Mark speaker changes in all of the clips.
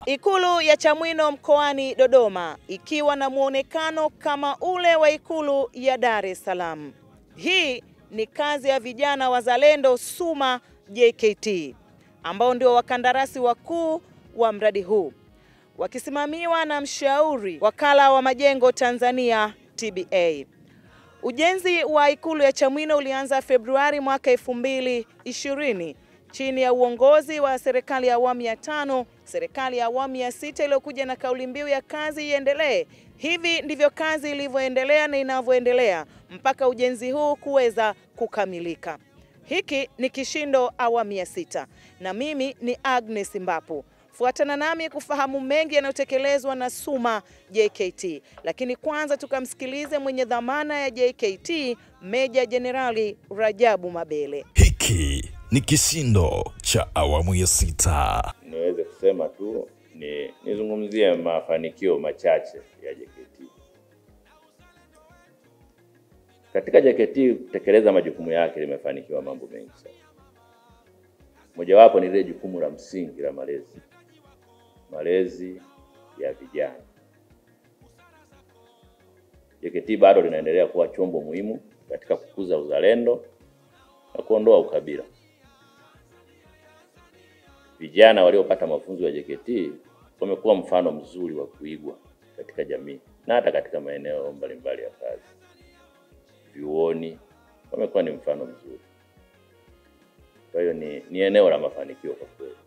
Speaker 1: Ikulu ya Chamwino mkoani Dodoma ikiwa na muonekano kama ule wa Ikulu ya Dar es Salaam. Hii ni kazi ya vijana wazalendo SUMA JKT ambao ndio wakandarasi wakuu wa mradi huu wakisimamiwa na mshauri wakala wa majengo Tanzania TBA. Ujenzi wa ikulu ya Chamwino ulianza Februari mwaka elfu mbili ishirini chini ya uongozi wa serikali ya awamu ya tano, serikali ya awamu ya sita iliyokuja na kauli mbiu ya kazi iendelee. Hivi ndivyo kazi ilivyoendelea na inavyoendelea mpaka ujenzi huu kuweza kukamilika. Hiki ni Kishindo awamu ya sita na mimi ni Agnes Mbapu. Fuatana nami kufahamu mengi yanayotekelezwa na SUMA JKT, lakini kwanza tukamsikilize mwenye dhamana ya JKT Meja Jenerali Rajabu Mabele.
Speaker 2: Hiki ni Kishindo cha awamu ya sita.
Speaker 3: Niweze kusema tu ni nizungumzie mafanikio machache ya JKT. Katika JKT kutekeleza majukumu yake limefanikiwa mambo mengi sana. Mojawapo ni lile jukumu la msingi la malezi, malezi ya vijana. JKT bado linaendelea kuwa chombo muhimu katika kukuza uzalendo na kuondoa ukabila. Vijana waliopata mafunzo ya JKT wamekuwa mfano mzuri wa kuigwa katika jamii na hata katika maeneo mbalimbali ya kazi. Vyuoni wamekuwa ni mfano mzuri. Kwa hiyo ni, ni eneo la mafanikio kwa kweli.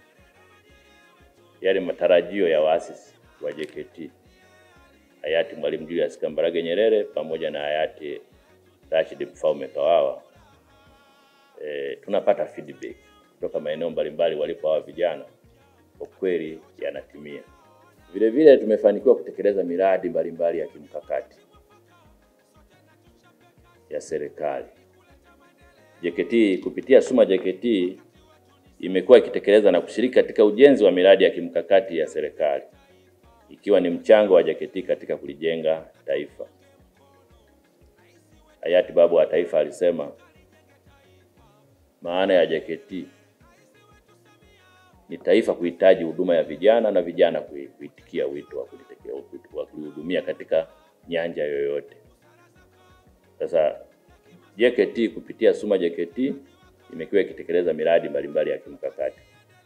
Speaker 3: Yale matarajio ya waasisi wa JKT hayati Mwalimu Julius Kambarage Nyerere pamoja na hayati Rashid Mfaume Kawawa e, tunapata feedback kutoka maeneo mbalimbali walipo hawa vijana, kwa kweli yanatimia. Vile vile tumefanikiwa kutekeleza miradi mbalimbali ya kimkakati ya serikali. JKT kupitia SUMA JKT imekuwa ikitekeleza na kushiriki katika ujenzi wa miradi ya kimkakati ya serikali ikiwa ni mchango wa JKT katika kulijenga taifa. Hayati baba wa taifa alisema maana ya JKT ni taifa kuhitaji huduma ya vijana na vijana kuitikia wito wa kulitekeleza- wa kulihudumia katika nyanja yoyote. Sasa JKT kupitia SUMA JKT imekuwa ikitekeleza miradi mbalimbali ya kimkakati.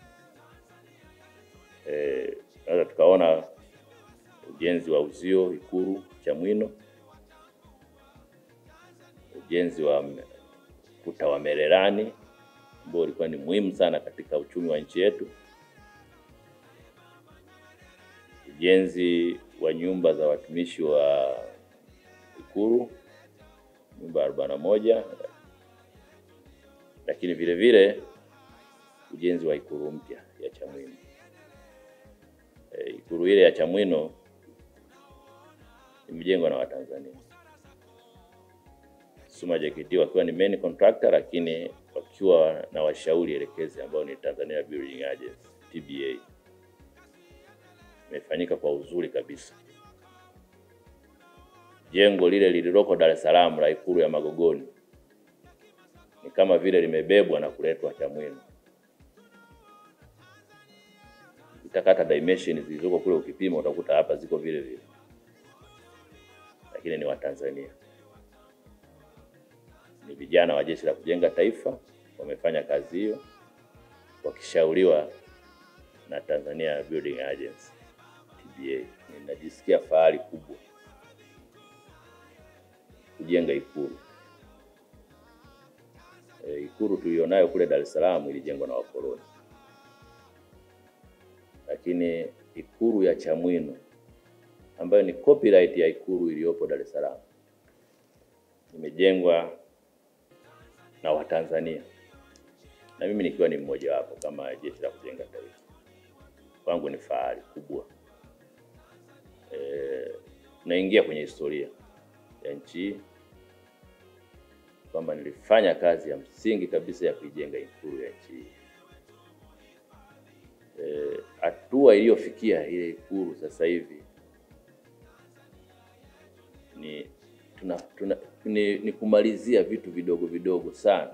Speaker 3: Eh, sasa tukaona ujenzi wa uzio Ikulu Chamwino, ujenzi wa m- kuta wa Mererani ambao ulikuwa ni muhimu sana katika uchumi wa nchi yetu, ujenzi wa nyumba za watumishi wa Ikulu nyumba arobaini na moja lakini vile vile ujenzi wa ikulu mpya ya Chamwino. E, ikulu ile ya Chamwino imejengwa na Watanzania SUMA JKT wakiwa ni main contractor, lakini wakiwa na washauri elekezi ambao ni Tanzania Building Agency TBA. Imefanyika kwa uzuri kabisa. Jengo lile lililoko Dar es Salaam la ikulu ya Magogoni ni kama vile limebebwa na kuletwa Chamwino. Utakata dimension zilizoko kule, ukipima utakuta hapa ziko vile vile, lakini ni Watanzania, ni vijana wa Jeshi la Kujenga Taifa wamefanya kazi hiyo wakishauriwa na Tanzania Building Agency TBA. Ninajisikia fahari kubwa kujenga ikulu. E, ikulu tulionayo kule Dar es Salaam ilijengwa na wakoloni, lakini ikulu ya Chamwino ambayo ni copyright ya ikulu iliyopo Dar es Salaam imejengwa na Watanzania na mimi nikiwa ni mmoja wapo kama Jeshi la Kujenga Taifa. Kwangu ni fahari kubwa e, naingia kwenye historia ya nchi hii kwamba nilifanya kazi ya msingi kabisa ya kuijenga ikulu ya nchi hii. Eh, Hatua iliyofikia ile ikulu sasa hivi ni tuna, tuna, ni, ni kumalizia vitu vidogo vidogo sana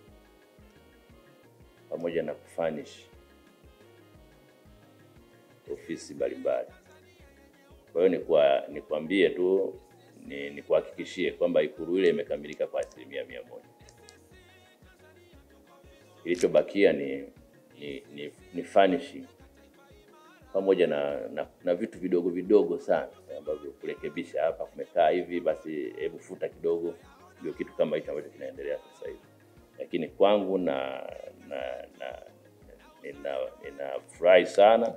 Speaker 3: pamoja na kufanish ofisi mbalimbali. Kwa hiyo nikuwa nikwambie tu ni nikuhakikishie kwamba Ikulu ile imekamilika kwa asilimia mia moja. Kilichobakia ni, ni, ni, ni furnishing pamoja na, na, na vitu vidogo vidogo sana ambavyo kurekebisha, hapa kumekaa hivi, basi hebu futa kidogo. Ndio kitu kama hicho ambacho kinaendelea sasa hivi, lakini kwangu na na, na nina ninafurahi sana,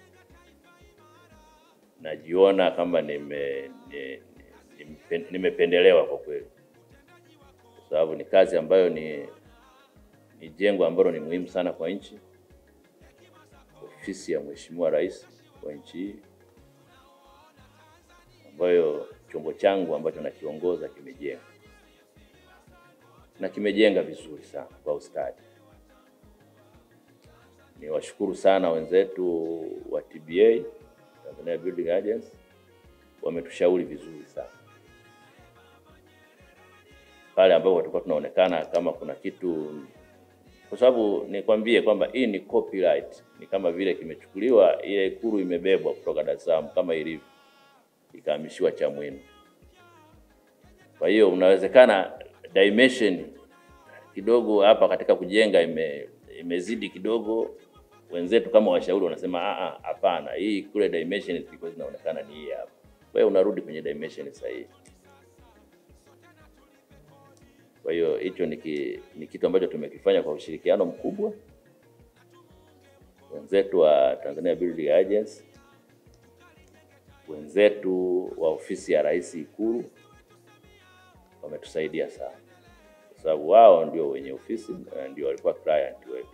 Speaker 3: najiona kama nime ni- ni- nimependelewa kwa kweli, kwa sababu ni kazi ambayo ni ni jengo ambalo ni muhimu sana kwa nchi, ofisi ya Mheshimiwa Rais wa nchi hii, ambayo chombo changu ambacho nakiongoza kimejenga na kimejenga vizuri sana kwa ustadi. Niwashukuru sana wenzetu wa TBA, Tanzania Building Agency, wametushauri vizuri sana pale ambapo tulikuwa tunaonekana kama kuna kitu, kwa sababu nikwambie kwamba hii ni copyright, ni kama vile kimechukuliwa, ile Ikulu imebebwa kutoka Dar es Salaam kama ilivyo, ikahamishiwa Chamwino. Kwa hiyo unawezekana dimension kidogo hapa katika kujenga ime, imezidi kidogo. Wenzetu kama washauri wanasema "Ah, ah, hapana, hii kule dimension zilikuwa zinaonekana ni hii hapa. Kwa hiyo unarudi kwenye dimension sahihi. Kwa hiyo hicho ni, ki, ni kitu ambacho tumekifanya kwa ushirikiano mkubwa wenzetu wa Tanzania Building Agency, wenzetu wa ofisi ya Rais Ikulu wametusaidia sana, kwa sababu wao ndio wenye ofisi na ndio walikuwa client wetu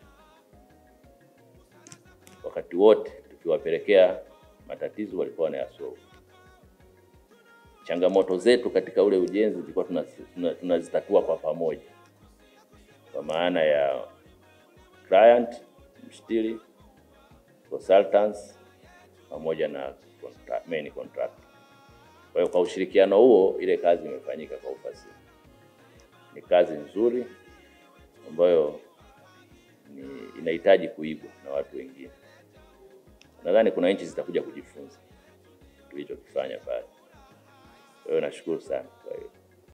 Speaker 3: wakati wote. Tukiwapelekea matatizo walikuwa wanayasolve. Changamoto zetu katika ule ujenzi tulikuwa tunazi- tuna- tunazitatua kwa pamoja, kwa maana ya client, mshtiri, consultants pamoja na contra- main contractor. Kwa hiyo kwa ushirikiano huo ile kazi imefanyika kwa ufasihi. Ni kazi nzuri ambayo ni inahitaji kuigwa na watu wengine. Nadhani kuna nchi zitakuja kujifunza tulichokifanya pale. Kwa hiyo nashukuru sana kwa hiyo.